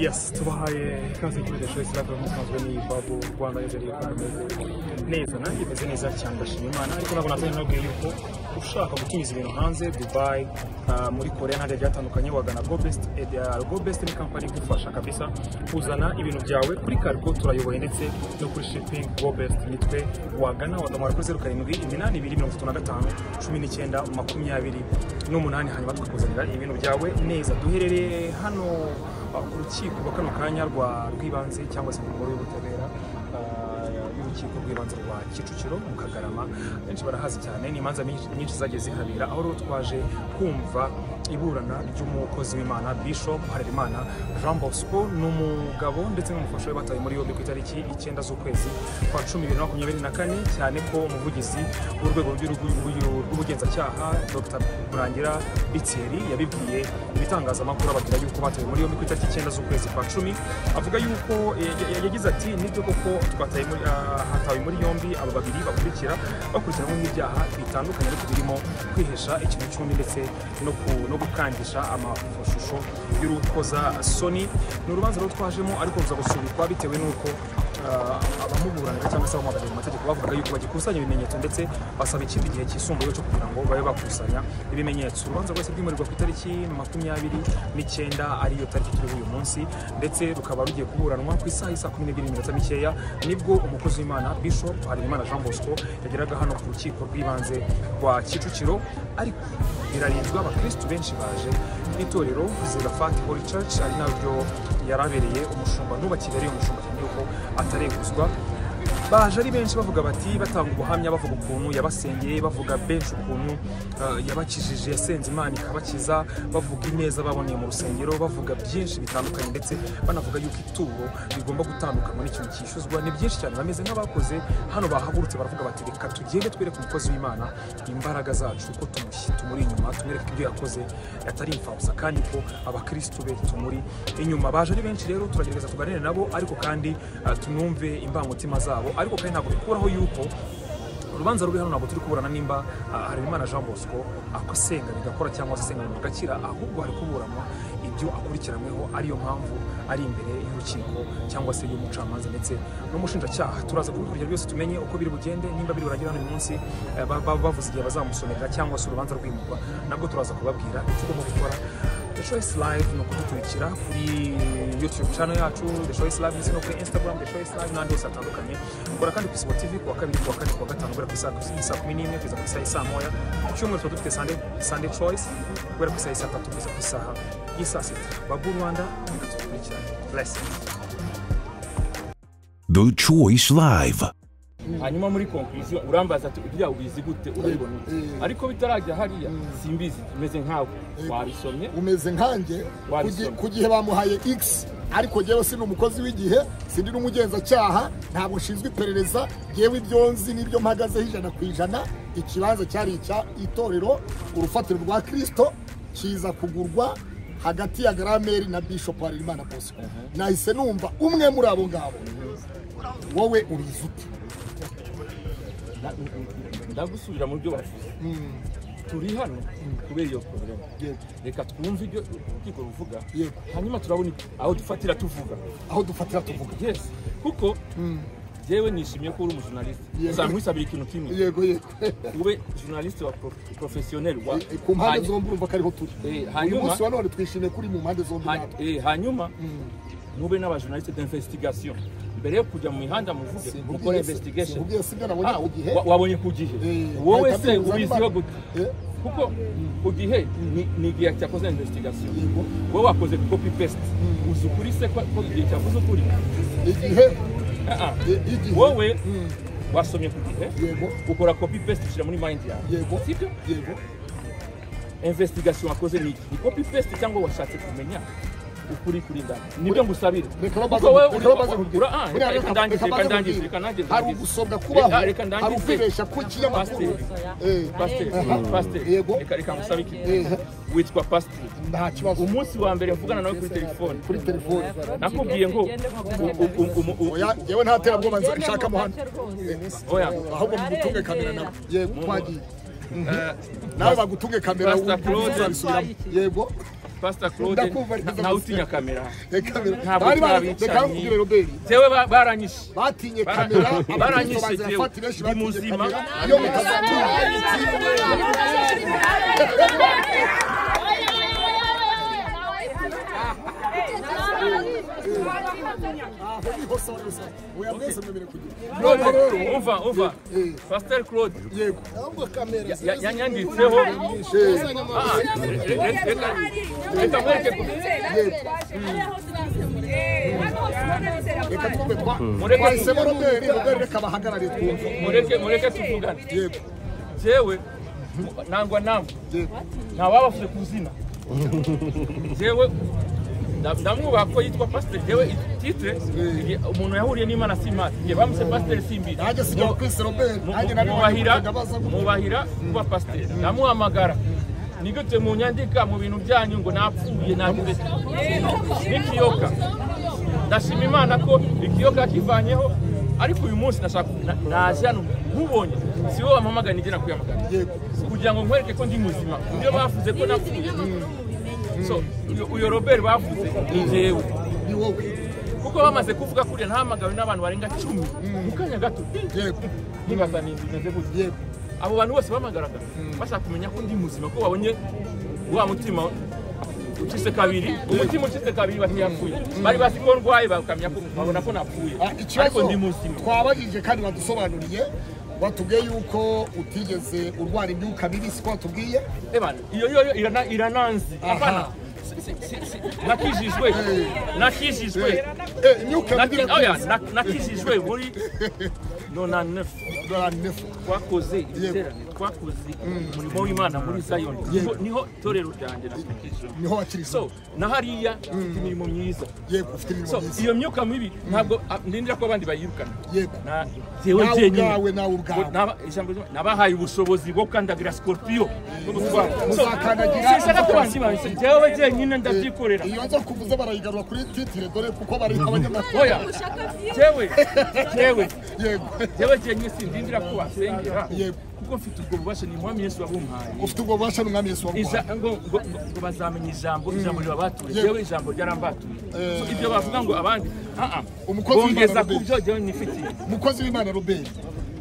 Yes, това е казахме да ще изследва муканзвани и бабо в Rwanda yari yakomeje neza nanjye meze neza cyane ndashima Imana ariko ntabwo nazanye nabwiye yuko ushaka gutumiza ibintu hanze Dubai ah, muri Korea n'ahandi byatandukanye wagana Go Best and, ah, Go Best ni kampani igufasha kabisa kuzana ibintu byawe kuri Cargo turayoboye ndetse no kuri shipping Go Best nitwe wagana wagamara kuri zeru karindwi iminani ibiri mirongo itatu na gatanu cumi n'icyenda makumyabiri n'umunani hanyuma tukakuzanira ibintu byawe neza duherereye hano ku rukiko rwa kano kanya rwa rw'ibanze cyangwa se umugore w'ubutabera ah, y'urukiko rw'ibanze rwa kicukiro mu kagarama benshi barahazi cyane ni imanza myinshi- nyinshi zagiye zihabera aho rero twaje kumva iburana ry'umukozi w'imana bishop harerimana jean bosco n'umugabo ndetse n'umufasha we batawe muri yombi ku itariki icyenda z'ukwezi kwa cumi bibiri na makumyabiri na kane cyane ko umuvugizi w'urwego rw'igihugu rw'ubugenzacyaha dr murangira bitseri yabibwiye ibitangazamakuru ababwira yuko batawe muri yombi ku itariki icyenda z'ukwezi kwa cumi avuga yuko ya- ya- yagize ati nibyo koko twataye muri- ah, hatawe muri yombi aba babiri bakurikira bakurikiranwe n'ibyaha bitandukanye ariko birimo kwihesha ikintu cy'undi ndetse no ku- no gukangisha amashusho y'urukozasoni ni urubanza rwo twajemo ariko ruza gusubikwa bitewe n'uko Ah, abamuburanira cyangwa se abamuhagarariye mu mategeko bavuga yuko bagikusanya ibimenyetso ndetse basaba ikindi gihe cyisumbuyeho cyo kugira ngo babe bakusanya ibimenyetso urubanza rwose rwimurirwa ku itariki makumyabiri n'icyenda ariyo tariki turiho uyu munsi ndetse rukaba rugiye kuburanwa ku isaha isa kumi n'ebyiri n'iminota mikeya nibwo umukozi w'imana bishop harerimana jean bosco yageraga hano ku rukiko rw'ibanze rwa kicukiro ariko birarinzwe abakristu benshi baje n'itorero zerafati holy church ari naryo yarabereye umushumba n'ubakiriya ari umushumba cyane yuko atareguzwa baje ari benshi bavuga bati batanga ubuhamya bavuga ukuntu yabasengeye bavuga benshi ukuntu ah, yabakijije yasenze imana ikabakiza bavuga ineza baboneye mu rusengero bavuga byinshi bitandukanye ndetse banavuga yuko ituro rigomba gutandukanwa n'ikintu cyishyuzwa ni byinshi cyane bameze nk'abakoze hano bahagurutse baravuga bati reka tugende twereke umukozi w'imana imbaraga zacu ko tumushyi tumuri inyuma tumwereke ko ibyo yakoze atari imfabusa kandi ko abakristu be tumuri inyuma baje ari benshi rero turagerageza tuganire nabo ariko kandi ah, tunumve imbangutima zabo ariko kandi ntabwo bikuraho yuko urubanza ruri hano ntabwo turi kuburana nimba ah, Harerimana Jean Bosco asenga bigakora cyangwa se asenga bigakira ahubwo hari kuburanwa ibyo akurikiranyweho ariyo mpamvu ari imbere y'urukiko cyangwa se y'umucamanza ndetse n'umushinjacyaha turaza kubikurikira byose tumenye uko biri bugende nimba biri burangira hano uyu munsi eh, ba- ba- bavuze igihe bazamusomera cyangwa se urubanza rwimurwa nabwo turaza kubabwira icyo ugomba gukora The Choice Live ni ukudukurikira kuri YouTube channel yacu The Choice Live ndetse no kuri Instagram The Choice Live n'ahandi hose hatandukanye ukora kandi ku Isibo TV kuwa kabiri kuwa kane kuwa gatanu guhera ku isaha saa kumi n'imwe kugeza ku isaha isaa moya ku cyumweru tuba dufite Sunday, Sunday Choice guhera ku isaha isaa tatu kugeza ku isaha y'isaa sita babu Rwanda reka tubakurikirane blessings The Choice Live. hanyuma muri conclusion urambaza ati ibya ubizi gute urabibona ute?" Eh. ariko bitarajya hariya simbizi imeze nkawe wabisomye umeze nkanjye Wabisoma. ku gihe bamuhaye x ariko jyewe si umukozi w'igihe sindi n'umugenzacyaha ntabwo nshinzwe iperereza jyewe ibyo nzi n'ibyo mpagazeho ijana ku ijana ikibanza cyari icya itorero urufatiro rwa kirisito kiza kugurwa hagati ya garameri na bishop harerimana bosco nahise numva umwe muri abo ngabo wowe ubizi ute Na- n- n- ndagusubira mu byo wavuze turi hano kubera iyo porogaramu Yego. reka twumve ibyo urukiko ruvuga Yego. hanyuma turabona aho dufatira tuvuga aho dufatira tuvuga yes kuko yewe nishimiye ko uri umujurnaliste Yego. uzamwisabira ikintu kimwe yego yego ube journaliste wa prof- professionnel wa ku mpande Hanyuma- zombi urumva ko ariho turi Eh, uyu hanyuma- munsi wa none twishimiye kuri mu mpande zombi Ha- natwe. eh, hanyuma mube n'abajournaliste d'investigation mbere yo kujya mu mihanda muvuge mukora investigation sinkubwiye singa nabonye Ah, ku gihe wa- wabonye ku gihe Eh, wowe ahita se ambibuza ubiziho niba- gute Eh, kuko ku gihe ni- ni igihe cyakoze investigation Yego. wowe wakoze copy paste uzi ukuri se ko ko igihe cyavuze ukuri igihe Ah, ah. eh, igihe wowe Mm, wasomye ku gihe yego ukora copy paste ushyira muri mind yawe yego sibyo yego investigation wakoze ni iki ni copy paste cyangwa washatse kumenya ukuri kuri ndani nibyo ngusabira reka Kuko baze wowe reka uri- baze nkubwire. ura- ah, Buriya reka- reka reka ndangize, baze reka ndangize, nkubwire. reka ndangize. hari ugusobwa kubaho Reka- reka hari ndangize. ukwibeshya ku kinyamakuru Pasiteri. Eh, pasiteri aha, pasiteri Yego. reka reka ngusaba iki Eh, witwa pasiteri nta kibazo umunsi wa mbere mvugana nawe kuri telefone kuri telefone nakubwiye ngo u- u- u- u- u- u- oya yewe nta terabwoba nza- nshakamo hano oya ahubwo mugutunge kamera nawe yego twagiye Eh, nawe bagutunge kamera Pastor Claude. uzabisubiramo yego pasita claude Ndakumviriza ntawe utinya kamera reka Ntabwo bari bari twabica reka ni- nkubwire roberi tewe baranyishe batinye Bara- kamera baranyishe abakristo jewe. bazirafata benshi Ndi batinye muzima. kamera iyo mutazamwira aho niho sawa gusa oya mwese mwemerewe kugira none rero umva umva pasiteri claude yego ya- ya- yanyanditseho Ah, reka- reka- reka mwereke ku- reka twumve twa Mureke- twahisemo roberi roberi reka bahagarare twumve mureke mureke tuvugane yego jewe mu- nangwa namwe ntawabafite ku zina jewe nda- ndamwubaha ko yitwa pasiteri jewe titre umuntu yahuriye n'imana si imana njye bamuse pasiteri si imbizi nanjye sijya kwisi roberi Mu- nanjye mu- nari mubahira wanjye baza gutya mubahira kuba pasiteri ndamuhamagara ni gute mu nyandika mu bintu byanyu ngo napfuye nagize n'ikiyoka ndashima imana ko ikiyoka kivanyeho ariko uyu munsi nashaka na- naje hano nkubonye si wowe wampamagara nijye nakwiyamagara yego kugira ngo nkwereke ko ndi muzima niyo bavuze ko napfuye So, uyo- uyo robert bavuze ni jewe ni wowe kuko bamaze kuvuga kuriya ntahamagawe n'abantu barenga cumi mu kanya gato yego nkibaza ni bimeze gutya yego abo bantu bose bamagaraga bashaka kumenya ko ndi muzima ko babonye wa mutima ucitse kabiri umutima ucitse kabiri bati yapfuye bari bazi ko ndwaye bakamenya ko babona ko napfuye Ah, ariko ikibazo ndi muzima twabajije kandi badusobanuriye batubwiye yuko utigeze urwara imyuka mibi siko watubwiye Evan, iyo yo yo irana irananzi Aha. hapana Si- si- si- si- nakijijwe nakijijwe Eh, imyuka mibi Naki- oya, irakunze. na- nakijijwe muri 99 Dora nefu. twakoze ibiteraniro twakoze umurimo w'imana muri zayoni Niho- niho itorero ryanjye nakijijwe niho wakirisa so na hariya mfite imirimo myiza yego ufite imirimo so myiza iyo myuka mibi ntabwo ah, ndindira ko abandi bayirukana yego Na- nawe jewe jyenyine ubwawe nawe Ngo ubwawe naba- ijambo ry'Imana, nabahaye ubushobozi bwo gukandagira sikorupiyo Muzakandagira- sinshaka ko bansibanse jewe jyenyine ndabyikorera iyo nza kuvuze barayigarura kuri titire dore kuko bari oya abanyamakuru jewe jewe yego jewe jyenyine sindindira ko basengera Yego. kuko mfite ubwo bubasha ni umwami yesu wabumpaye ufite ubwo bubasha n'umwami yesu Iza- waguhaye ngo ngo- ngo- ngo bazamenya ijambo ijambo ribabatuye Yego. yewe ijambo ryarambatuye Eh. So, ibyo bavuga ngo abandi ah, ah. Umukozi bongeza w'Imana ku Robert. byo jyewe nifitiye mukozi w'imana robert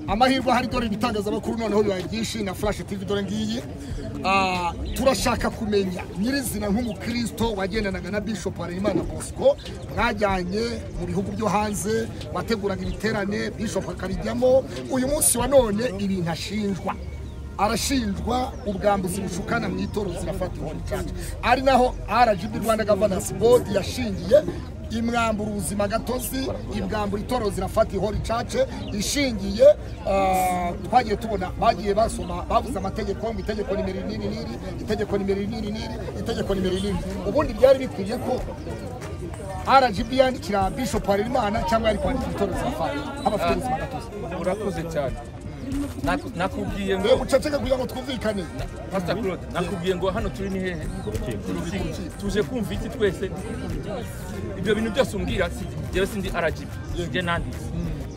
amahirwe ahari dore ibitangazamakuru noneho bibaye byinshi na flash tv dore ngiyi Ah, turashaka kumenya nyirizina nk'umukristo wagendanaga na bishop harerimana bosco mwajyanye mu bihugu byo hanze wateguraga ibiterane bishop akabijyamo uyu munsi wa none ibintu ashinjwa arashinjwa ubwambuzi bushukana mu itorero zirafata inshuro ari naho rgb rwanda governance board yashingiye imwambura ubuzima gatozi ibwambura itorero zirafata ihora icace ishingiye ah, twagiye tubona bagiye basoma bavuze amategeko ngo itegeko nimero niri niri itegeko nimero niri niri itegeko nimero niri ubundi byari bikwiye ko rgb yandikira bishop harerimana cyangwa yari kwandikira itorero zirafata abafite ubuzima gatozi urakoze cyane Naku- nakubwiye ngo mbere guceceka kugira ngo twumvikane pasita claude nakubwiye ngo hano turi ni hehe Kurukiko. tuje kumva iki twese ibyo bintu byose umbwira si- jyewe sindi rgb njye nanditse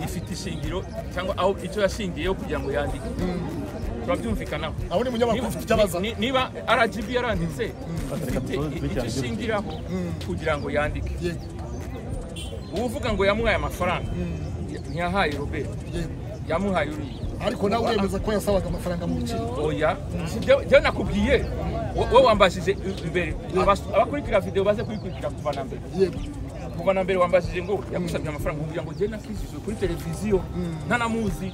ifite ishingiro cyangwa aho icyo yashingiyeho kugira ngo yandike turabyumvikanaho aho ni munyamakuru ufite icyo abaza Ni- niba rgb yaranditse afite icyo ishingiraho kugira ngo yandike Yego, uvuga ngo yamuhaye amafaranga ntiyahaye robert yego. yamuhaye uriya ariko nawe uremeza ko yasabaga amafaranga mu biciro oya jyewe nakubwiye wo- wowe wambajije imbere Abas- abakurikira video baze kuyikurikira kuva na mbere yego kuva na mbere wambajije ngo yagusabye amafaranga kugira ngo jyewe nakijijwe kuri televiziyo ntanamuzi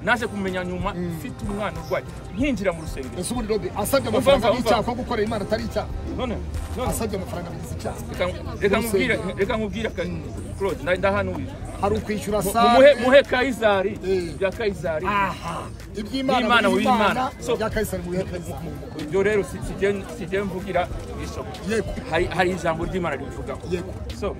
naje kumenya nyuma mfite umwana urwaye nkinjira mu rusengero ese ubundi robe asabye Umva, amafaranga umva, umva. n'icyaha ko gukorera imana atari icyaha none none asabye amafaranga bigize icyaha reka- reka nkubwire reka nkubwire ka- claude nda- ndahanuye hari ukwishyura Mu- sare muhe muhe kayizari Eh. bya kayizari aha N'Imana iby'imana mu mu b'Imana. bimana So- bya kayisari mu bihe perezida ibyo rero si- sijye sijye mvugira bishop yego hari hari ijambo ry'imana ribivugaho yego so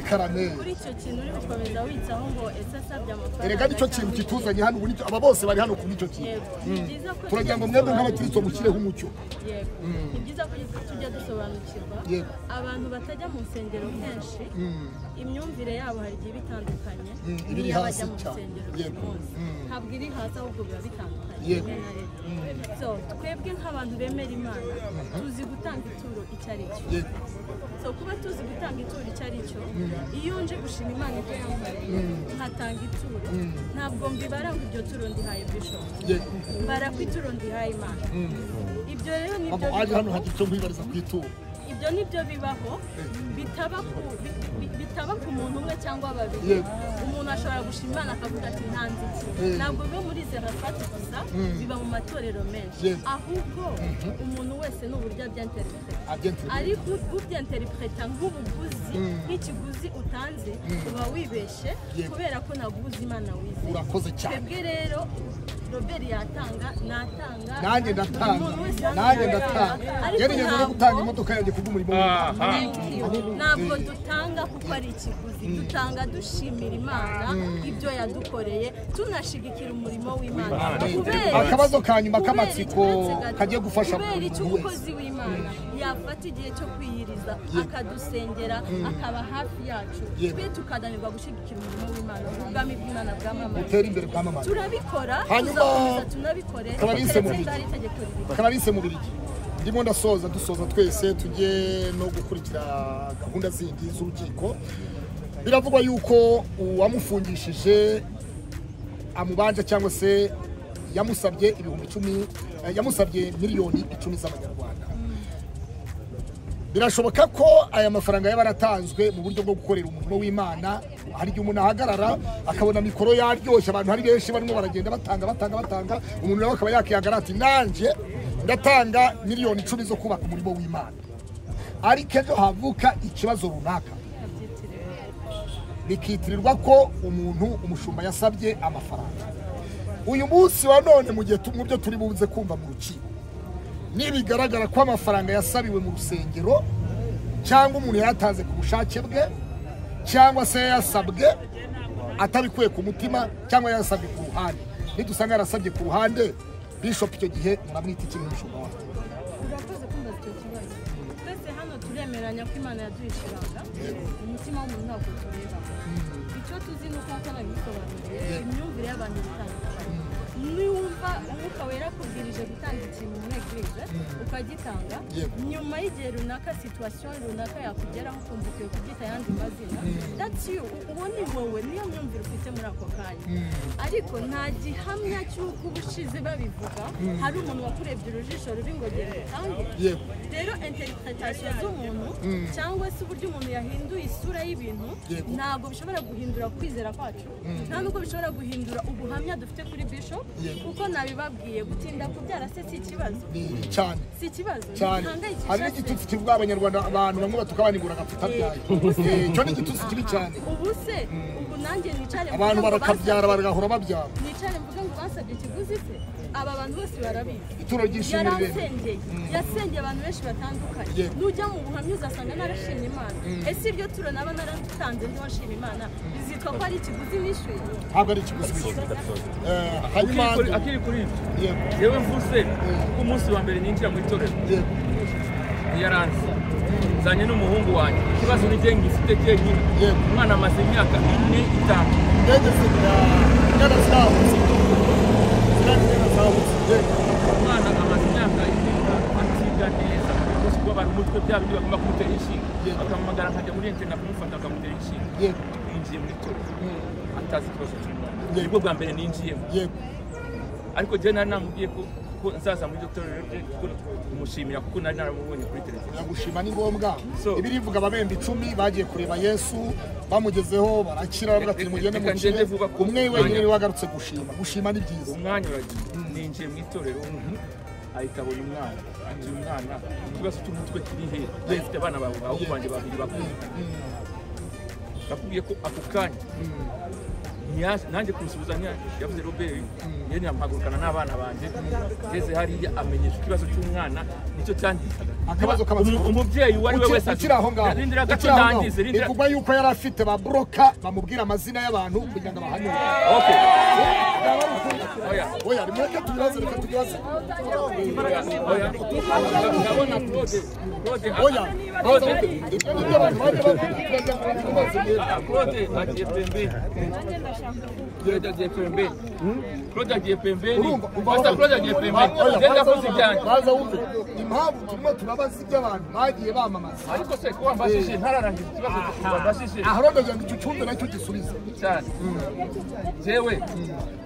karameri kuri icyo kintu uri gukomeza witsaho ngo ese asabye amafaranga erega nicyo kintu cyangwa iki? kituzanye hano ubu nicyo aba bose bari hano ku nicyo kintu yego ni byiza ko turagira ngo mwebwe nk'abakristo mushyireho umucyo yego ni byiza ko tujya dusobanukirwa Yego. abantu batajya mu nsengero kenshi imyumvire yabo hari igihe iba itandukanye iba iri hasi n'iy'abajya mu cyane. rusengero buri Yego. munsi ntabwo iri hasi ahubwo biba bitandukanye Yego. rimwe na rimwe so twebwe nk'abantu bemera imana tuzi gutanga ituro icyo ari cyo Yego. so kuba tuzi gutanga ituro icyo ari cyo iyo nje gushima imana ibyo yankoreye nkatanga ituro ntabwo mbibara ngo iryo turo ndihaye bishop Yego. mbara ku ituro ndihaye imana ibyo rero ni Mama byo waje hano bibaho. hagira icyo mwibariza ku ituro ibyo ni byo bibaho bitaba ku, bi- bi- bitaba ku muntu umwe cyangwa babiri Yego. umuntu ashobora gushima imana akavuga ati nta nzitsi Mm. ntabwo biba muri zerafati gusa biba mu matorero menshi Yego. ahubwo umuntu wese ni uburyo abyenterinete Abyenterinete. ariko ubyenteripureta nk'ubuguzi nk'ikiguzi utanze uba wibeshe Yego. kubera ko naguze imana wizeye urakoze cyane twebwe rero robert yatanga natanga nanjye buri ndatanga muntu wese yatanga. nanjye ndatanga ariko yarigeze no ntabwo- gutanga imodoka yanjye kubw'umurimo w'imana aha ntabwo dutanga kuko ari ikiguzi dutanga dushimira imana ibyo yadukoreye tunashigikira umurimo w'imana kubera akabazo ka nyuma kubera k'amatsiko iki gato, kagiye gufasha kubera icyo buri wese umukozi w'imana yafata igihe cyo kwiyiriza akadusengera akaba hafi yacu Yego. twe tukananirwa gushyigikira umurimo w'imana ubwami bw'imana bwamamaye utera imbere bwamamaye turabikora Hanyuma- tuzakomeza tunabikore Akaba ari keretse insemuzi. ryari itegeko ribivuga karariise mu birigi ndimo ndasoza dusoza twese tujye no gukurikira gahunda zindi z'urukiko biravugwa yuko uwamufungishije amubanja cyangwa se yamusabye ibihumbi icumi eh, yamusabye miliyoni icumi z'amanyarwanda birashoboka ko aya mafaranga yaba yaratanzwe mu buryo bwo gukorera umurimo w'imana hari igihe umuntu ahagarara akabona mikoro yaryoshye abantu ari benshi barimo baragenda batanga batanga batanga umuntu nawe akaba yakihagarara ati nanjye ndatanga miliyoni icumi zo kubaka umurimo w'imana ariko ejo havuka ikibazo runaka bikitirirwa ko umuntu umushumba yasabye amafaranga uyu munsi wa none mu gihe tu- mu byo turi buze kumva mu rukiko nibigaragara ko amafaranga yasabiwe mu rusengero cyangwa umuntu yayatanze ku bushake bwe cyangwa se yayasabwe atabikuye ku mutima cyangwa yayasabwe ku ruhande nidusanga yarasabye ku ruhande bishop icyo gihe muramwita ikintu umushumba wawe urakoze kumva icyo kibazo twese hano turemeranya ko imana yaduhishuranga umutima w'umuntu ntabwo tureba icyo tuzi ni uko nkana bisobanuriye imyumvire y'abantu bitandukanye niwumva umwuka wera akubwirije gutanga ikintu muri eglise ukagitanga Yego. nyuma y'igihe runaka situwasiyo runaka yakugeraho ukumva ukwiye kubyita ayandi mazina that's you uwo ni wowe niyo myumvire ufite muri ako kanya ariko nta gihamya cy'uko ubushize babivuga hari umuntu wakurebye urujijo ruri ngo gera utange yego rero interpretation z'umuntu cyangwa se uburyo umuntu yahinduye isura y'ibintu Yego. ntabwo bishobora guhindura kwizera kwacu nta n'uko bishobora guhindura ubuhamya dufite kuri bishop Yego. kuko nabibabwiye gutinda kubyara se si ikibazo ni cyane si ikibazo cyane ntihangayikisha hari se. n'igitutsi kivuga abanyarwanda abantu bamwe batuka banigura agapfuta byayo Eh, icyo ni igitutsi kibi cyane ubu se ubu nanjye nicare abantu mvuge ngo barakabyara basabye- bagahora babyara nicare mvuge ngo basabye ikiguzi se aba bantu bose barabizi ituro ry'ishuri rirerire yaransengeye yasengeye abantu benshi batandukanye Yego. nujya mu buhamya uzasanga narashimye imana ese ibyo turo naba naratanze ndiho nshima imana bizitwa ko ari ikiguzi nishyuye ntabwo ari ikiguzi bishyura Eh, hanyuma Akiri kuri- akiri kuri ibyo yego yewe mvuze ko umunsi wa mbere ninjira mu itorero yego yaranze nzanye n'umuhungu wanjye ikibazo ni jye ngifite cyenyine Yego. umwana amaze imyaka ine itanu ndege zira ingana zahutse zira ingana zahutse yego umwana amaze imyaka ine itanu atiga neza uzi kuba abantu mutwe bya bindi bagomba kumutera inshinga Yego. bakamuhamagara nkajya muri interineti akamufata akamutera inshinga yego yinjiye mu itorero atazi ikibazo cy'umwana nibwo bwa mbere ninjiyemo yego ariko jye nari namubwiye ko ko nzaza muri iryo torero rye kuko kumushimira kuko nari naramubonye kuri televiziyo biragushima ni ngombwa So- ibi rivuga ababembe icumi bagiye kureba yesu bamugezeho barakira baravuga ati Reka- nimugende reka ngende mukire vuba ku umwe mwanya. wenyine niwe wagarutse gushima gushima ni byiza umwanya uragiye ninjiye mu itorero ahita abona umwana ati uyu mwana ikibazo cy'umutwe kiri he afite abana bawe bahungu banjye babiri bakuru nakubwiye ko ako kanya ntiyaje- nanjye kumusubiza ntiyaje. yavuze robert yari yamuhagurukana n'abana banjye ngeze hariya amenyesha ikibazo cy'umwana nicyo cyandikaga akabazo kabazo umu- umubyeyi uwo ari we wese ukiri aho ngaho rindira gato ukiri aho ngaho ndangize rindira bivugwa yuko yari afite ba buroka bamubwira amazina y'abantu kugira ngo abahanure okay oya oya nimureke tubibaze reka tubibaze oya ndabona claude claude oya claude ibyo ni byo abantu bajya babwira claude agiye pembeni nanjye ndashaka kuba claude agiye pembeni claude agiye pembeni urumva umva basa claude agiye pembeni genda koze ibyanjye baza wumve impamvu turimo turabaza iby'abantu bagiye bamamaza ariko se kuba mbashije ntararangiza ikibazo mbashije aha urabona ngo icyo cyumba nacyo gisubiza cyane jewe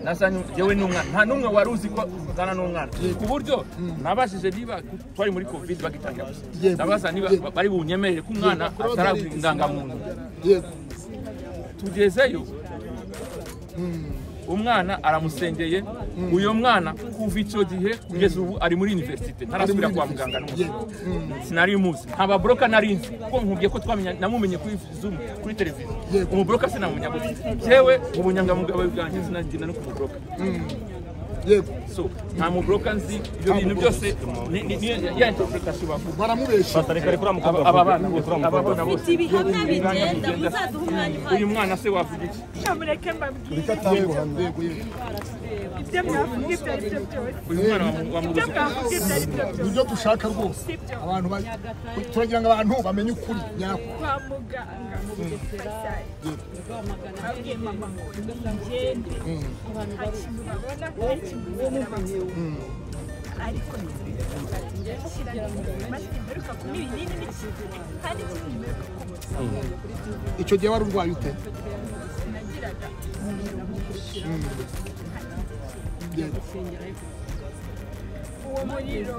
nazanye jewe n'umwana nta n'umwe wari uzi ko uzana n'umwana ku buryo nabashije niba twari muri covid bagitangira gusa Yego. ndabaza niba Yego. bari bunyemerere ko umwana atarabura indangamuntu yego tugezeyo umwana aramusengeye uyo mwana kuva icyo gihe kugeza ubu ari muri universite ntarasubira kwa muganga n'umusoro sinari muzi nta baboroka nari nzi kuko nkubwiye ko twamenya namumenye kuri zoom kuri televiziyo Yego. umuboroka sinamumenya gusa jewe ubunyangamugayo bwanjye sinagenda no kumuboroka yego so nta muboroka nzi ibyo bintu byose ni- ni- ni ya interpretation bavuga baramubeshya Aba- aba bana bose aba bana bose ibihamya bigenda muzaduha umwanya uyu uhagije mwana se wavuga iki mureke mbabwire yego yego ibyo mwavuga ibyo ari byo byose uyu mwana wamu- ibyo wamubuze mwavuga ibyo ari byo byose nibyo dushaka rwose abantu ba- turagira ngo abantu bamenye ukuri nyako kwa muganga Faisal, abwiye mama ngo ngende nta kintu babona nta kintu bizera ariko ndashyira masike mberuka kunywa ibinini n'ikintu kandi ikintu mberuka kunywa icyo gihe wari urwaye ute nagiraga yego uwo muriro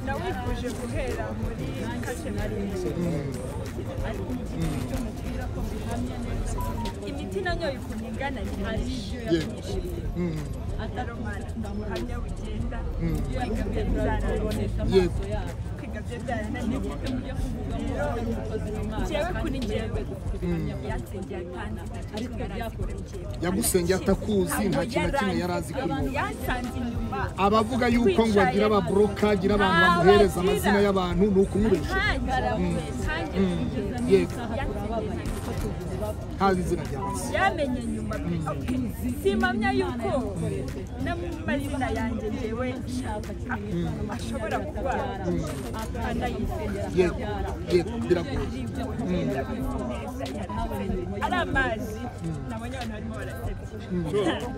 nawifuje guhera muri kashenariye imiti nanyoye ukuntu ingana ntihagije yego ataromana ndamuhamya bugenda kwiga byarananiye yego kwiga byo byarananiye rero njyewe kuri njyewe yatsengeye atanze ariko yarazikora njyewe yagusengeye atakuzi nta kintu na kimwe yari azi kuri wowe yasanze inyuma abavuga yuko ngo agira aba buroka agira abantu bamuhereza amazina y'abantu ni ukumubeshya yego ntazi izina rya masi yamenye nyuma pe okay simamya yuko n'amazina yanjye njyewe ashobora kuba anayisengera yego yego biragoye ari amazi nabonye abantu barimo barasebya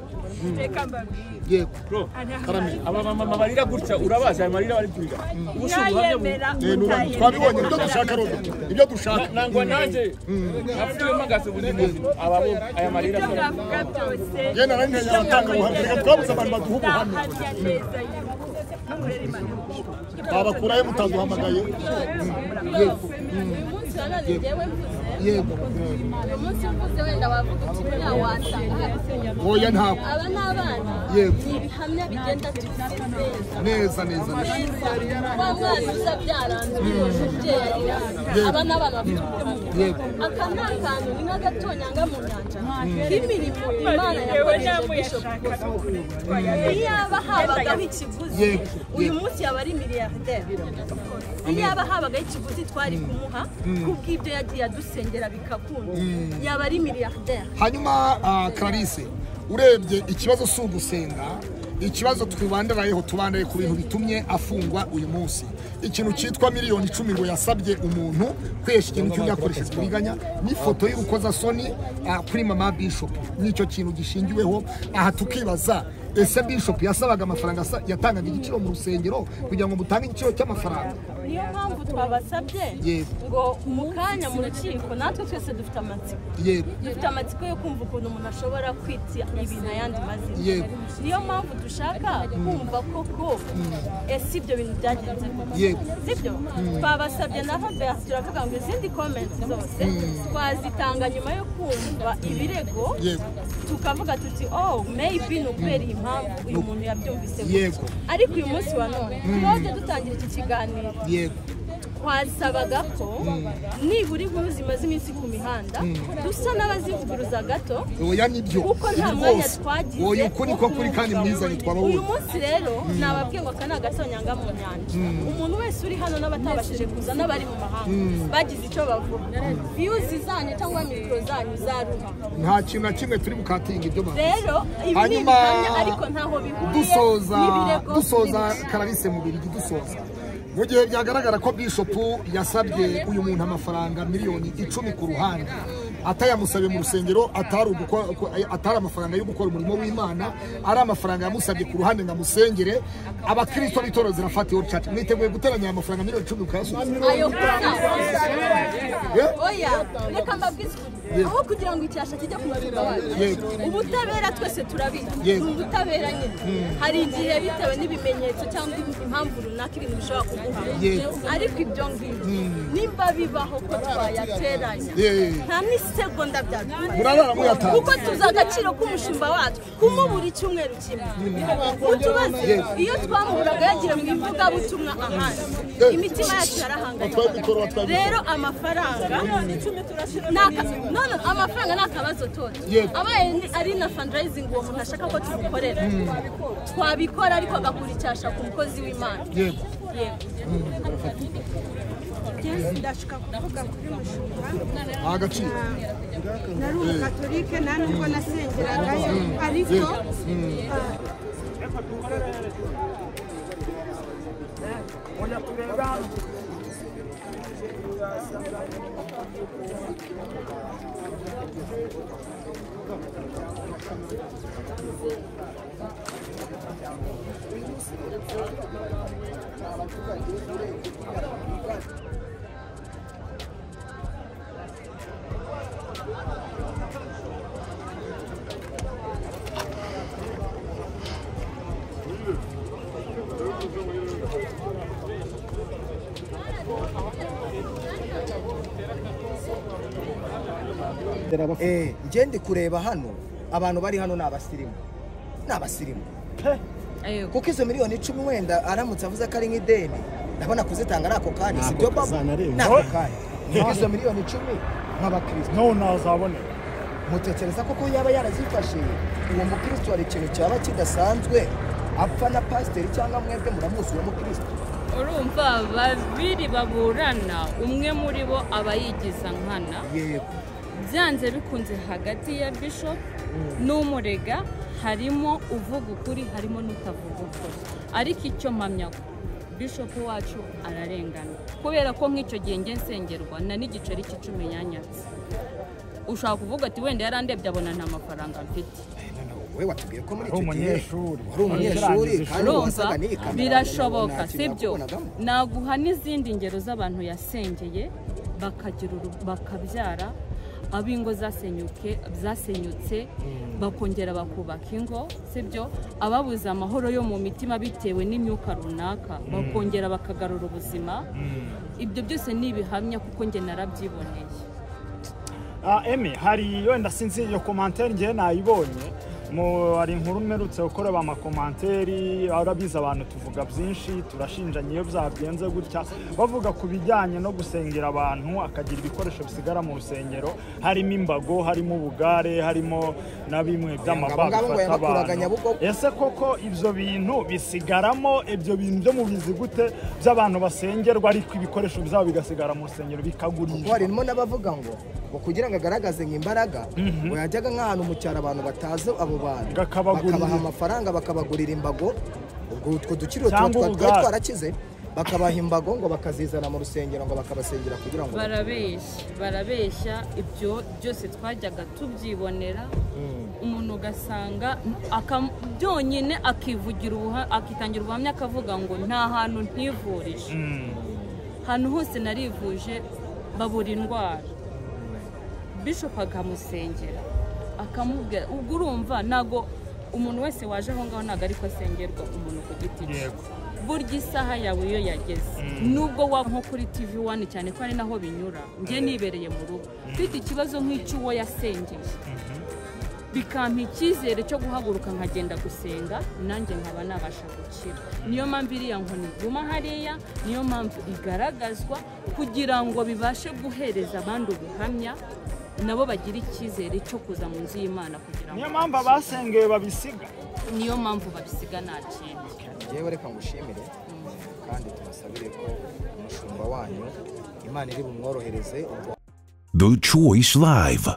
reka mbabwire yego bro ari amazi Karame. aba bamama barira gutya urabazi aya marira bari kurira ubushe ubuhamya bu- mwayemera twabibonye ibyo dushaka rodo ibyo dushaka nangwa nanjye napfuye mpagaze ubuzima aba bo aya marira ibyo akora. mwavuga byose Njye na Rene yaratanga ubuhamya. Reka twabuze abantu baduha ubuhamya. Ntahamya neza yuko akorera Imana twabakurayo mutaduhamagaye uyu munsi wanone njyewe mvuze yego uyu munsi mvuze wenda wavuga uti buriya wasanga oya ntabwo aba ni abana Yego. ni ibihamya bigenda tubiseseza neza neza neza. wa mwana uza byaranzwe umubyeyi aba ni abana bafite ubuhamya yego aka ni akantu ni nk'agatonyanga mu nyanja k'imirimo imana yewe yakoresheje bishop namuyashakaga iyaba habagaho ikiguzi Yego. uyu munsi yaba ari miliyarderi iyaba habagaho ikiguzi twari kumuha kubw'ibyo yagiye adusengera bikakunda yaba ari miliyarderi hanyuma ah, Clarisse urebye ikibazo si ugusenga ikibazo twibandarayeho tubandare ku bintu bitumye afungwa uyu munsi ikintu cyitwa miliyoni icumi ngo yasabye umuntu kwihesha ikintu cy'undi yakoresheje uburiganya n'ifoto y'urukozasoni ah, kuri mama bishop nicyo kintu gishingiweho aha tukibaza ese bishop yasabaga amafaranga asa- yatangaga igiciro mu rusengero kugira ngo mutange igiciro cy'amafaranga niyo mpamvu twabasabye Yego. ngo mu kanya mu rukiko natwe twese dufite amatsiko yego dufite amatsiko yo kumva ukuntu umuntu ashobora kwita ibintu ayandi mazina Yego. niyo mpamvu dushaka kumva koko ese ibyo bintu byagenze koko Yego. sibyo twabasabye na Robert turavuga ngo izindi comments zose twazitanga nyuma yo kumva ibirego Yego. tukavuga tuti oh maybe ni ukubera iyi mpamvu uyu muntu yabyumvise gutya." Yego. ariko uyu munsi wa none twaje dutangira iki kiganiro yego twasabaga ko nibura inkuru zimaze iminsi ku mihanda dusa n'abazivuguruza gato oya nibyo kuko nta ibi mwanya rwose twagize oya ukuri ko kuri kandi mwiza uyu ntitwababonye munsi rero nababwiye ngo aka ni agasonyanga mu nyanja umuntu wese uri hano n'abatabashije kuza n'abari mu mahanga bagize icyo bavuga viyuzi zanyu cyangwa mikoro zanyu zaruha nta kintu na kimwe turi bukatinga ibyo bantu rero ibi ni Hanyuma, ibihamya ariko ntaho bihuriye dusoza n'ibirego dusoza n'ibindi. karalise mu birigi dusoza mu gihe byagaragara ko bishopu yasabye uyu muntu amafaranga miliyoni icumi ku ruhande atayamusabye mu rusengero atari uguko- ko- atari amafaranga yo gukora umurimo w'imana ari amafaranga yamusabye ku ruhande ngo amusengere abakirisito b'itorero zirafata iyo cati mwiteguye guteranya aya mafaranga miliyoni icumi mukayasubiza ayo kuna Eh? oya reka mbabwize ukuri aho kugira ngo icyasha kijye ku mashuri wacu Yego. ubutabera twese turabizi ni Yego. ubutabera nyine hari igihe bitewe n'ibimenyetso cyangwa impamvu runaka ibintu bishobora Yego. kuguha ariko ibyo ngibyo nimba bibaho ko twayateranya Yego. nta n'isegonda byadufata murabara muyatanga kuko tuzi agaciro k'umushinga wacu kumwe buri cyumweru kimwe utubaze iyo twamuraga yagira mu ivugabutumwa ahandi imitima yacu Batwaye mikoro, batwaye mikoro. yarahangayitse rero amafaranga ni aka- none amafaranga ni akabazo toto Yego. abaye ni- ari na fundraising uwo muntu ashaka ko tumukorera twabikora ariko agakura icyasha ku mukozi w'imana yego yego ndashaka kuvuga kuri mushumba nta agaciro nari umugatolike nta nubwo nasengeragayo ariko ah, Eh, njye ndi kureba hano abantu bari hano ni abasirimu ni abasirimu kuko izo miliyoni icumi wenda aramutse avuze ko ari nk'ideni ndabona kuzitanga ari ako kanya si byo baba ni ako kanya niho izo miliyoni icumi nk'abakirisito no ntazaboneka mutekereza ko ko yaba yarazifashe uwo mukristo hari ikintu cyaba kidasanzwe apfa na pasiteri cyangwa mwebwe muramuzi uwo mukristo urumva babiri baburana umwe muri bo aba yigiza nkana yego byanze bikunze hagati ya bishop n'umurega harimo uvuga ukuri harimo n'utavuga ukuri ariko icyo mpamya ko bishop wacu ararengana kubera ko nk'icyo gihe njye nsengerwa na n'igiceri cy'icumi yanyatse ushobora kuvuga ati wenda yarandebye abona nta mafaranga mfite we watubwiye ko muri Ari icyo gihe umunyeshuri. wari umunyeshuri Yarangije kandi urumva wasaga n'iyi kamera birashoboka nta kintu sibyo yakubonagamo. naguha n'izindi ngero z'abantu yasengeye bakagira uru- bakabyara ab'ingo zasenyuke zasenyutse bakongera bakubaka ingo sibyo ababuze amahoro yo mu mitima bitewe n'imyuka runaka bakongera bakagarura ubuzima ibyo byose ni ibihamya kuko njye narabyiboneye Ah, eme hari wenda sinzi iyo komantere ngewe nayibonye mu hari inkuru mperutse gukorera amakomanteri arabizi abantu tuvuga byinshi turashinjanya iyo byagenze gutya bavuga ku bijyanye no gusengera abantu akagira ibikoresho bisigara mu rusengero harimo imbago harimo ubugare harimo na bimwe by'amabaga Abo ngabo ngo bifata yabakuraga abantu Nyabugogo. ese koko ibyo bintu bisigaramo ibyo bintu byo mubizi gute by'abantu basengerwa ariko ibikoresho byabo bigasigara mu rusengero kuko bikagurishwa harimo n'abavuga ngo ngo kugira ngo agaragaze nk'imbaraga ngo yajyaga nk'ahantu mu cyaro abantu batazi abo bantu Akabagurira. bakabaha amafaranga bakabagurira imbago ubwo utwo dukiriro tuba twa- Cyangwa twari ubugare. twarakize bakabaha imbago ngo bakazizana mu rusengero ngo bakabasengera kugira ngo barabeshya barabeshya ibyo byose twajyaga tubyibonera umuntu ugasanga akam- byonyine akivugira ubuha- akitangira ubuhamya akavuga ngo nta hantu ntivurije ahantu hose narivuje babura indwara bishop akamusengera akamubwira ubwo urumva ntago umuntu wese waje aho ngaho ntabwo ariko asengerwa umuntu ku giti cye Yego. burya isaha yawe iyo yageze nubwo waba nko kuri tv wani cyane ko ari naho binyura njye nibereye mu rugo ufite ikibazo nk'icy'uwo yasengeye bikampa icyizere cyo guhaguruka nkagenda gusenga nanjye nkaba nabasha gukira niyo mpamvu iriya nkoni iguma hariya niyo mpamvu igaragazwa kugira ngo bibashe guhereza abandi ubuhamya nabo bagira icyizere cyo kuza mu nzu y'imana kugira ngo niyo mpamvu abasengeye babisiga niyo mpamvu babisiga nta kindi ngewe reka ngushimire kandi tubasabire ko umushumba wanyu imana iri bumworohereze ubwo The Choice Live.